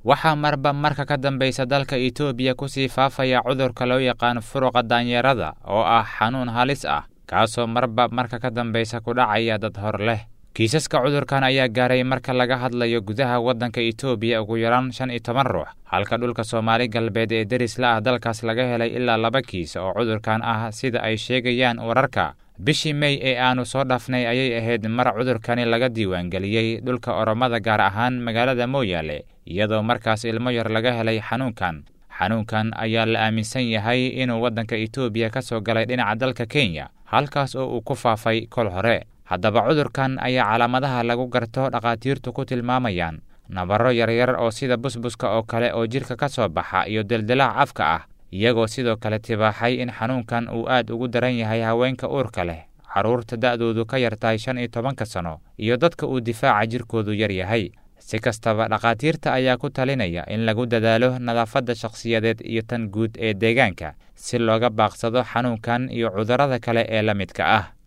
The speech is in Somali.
waxaa marba marka ka dambaysa dalka itoobiya kusii faafaya cudurka loo yaqaan furuqa daanyarada oo ah xanuun halis ah kaasoo marba marka ka dambaysa ku dhacaya dad hor leh kiisaska cudurkan ayaa gaaray marka laga hadlayo gudaha waddanka itoobiya ugu yaraan shan iyo toban ruux halka dhulka soomaali galbeed ee derisla ah dalkaas laga helay ilaa laba kiis oo cudurkan ah sida ay sheegayaan wararka bishii mey ee aanu soo dhaafnay ayay ahayd mar cudurkani laga diiwaangeliyey dhulka oromada gaar ahaan magaalada mooyaale iyadoo markaas ilmo yar laga helay xanuunkan xanuunkan ayaa la aaminsan yahay inuu waddanka itoobiya ka soo galay dhinaca dalka kenya halkaas oo uu ku faafay kol hore haddaba cudurkan ayaa calaamadaha lagu garto dhakhaatiirtu ku tilmaamayaan nabarro yaryar oo sida busbuska oo kale oo jidhka ka soo baxa iyo deldilaac afka ah iyagoo sidoo kale tibaaxay in xanuunkan uu aad ugu daran yahay haweenka uurka leh carruurta da'doodu ka yartahay shan iyo tobanka sano iyo dadka uu difaaca jirkoodu yar yahay si kastaba dhakhaatiirta ayaa ku talinaya in lagu dadaalo nadaafadda shakhsiyadeed iyo tan guud ee deegaanka si looga baaqsado xanuunkan iyo cudurrada kale ee la midka ah